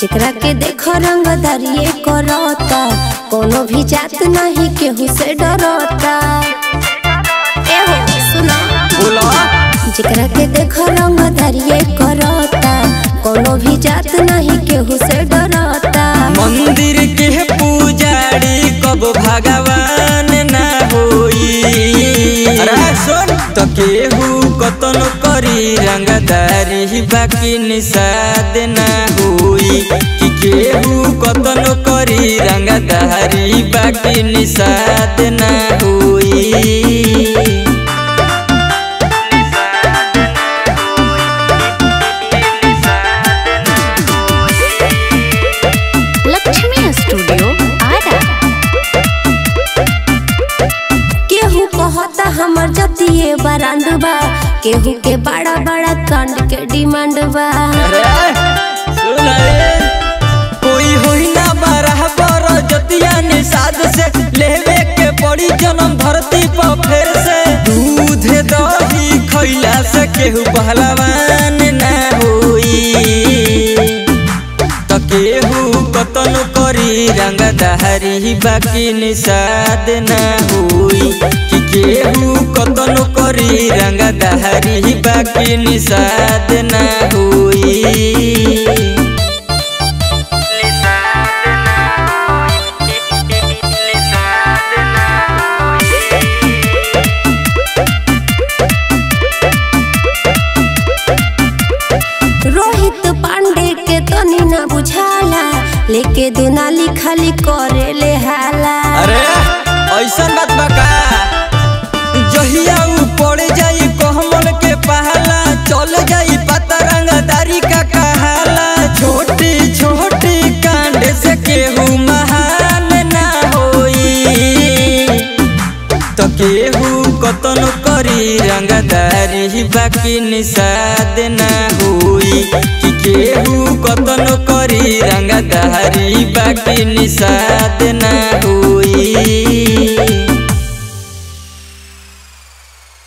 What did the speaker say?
जेकरा के देखो रंगदारिये करता कोनो भी जात नहीं केहू से डरता एहो सुना बोला जेकरा के देखो रंगदारिये करता कोनो भी जात नहीं केहू से डरता मंदिर के पुजारी कब भगवान ना होई अरे सुन तो केहू कतन करी रंगदारी बाकी निषाद ना होई कि केहू कतन करी रंगदारी बाकी निषाद ना होई लक्ष्मी स्टूडियो आरा केहू कहता हमर जतिये बरांड बा केहू के बड़ा बड़ा कांड के डिमांड बा अरे सुन रे कोई होई ना बराबर जतिया निषाद से लेवे के पड़ी जन्म धरती पर फिर से दूध दही खैला से केहू पहलवान ना होई तो केहू कतन करी रंगदारी बाकी निषाद ना होई कि केहू कतन करी रंगदारी बाकी निषाद ना होई रोहित पांडे के तनी ना बुझाला लेके दुनाली खाली करे ले हाला अरे ऐसन बात बा का जहिया ऊ पड़ जाई कहमल के पहला चल जाई पता रंगदारी का कहाला छोटी छोटी कांड से केहू महान ना होई तो केहू कतन करी रंगदारी बाकी निषाद ना होई कि केहू कतन करी रंगदारी बाकी निषाद ना होई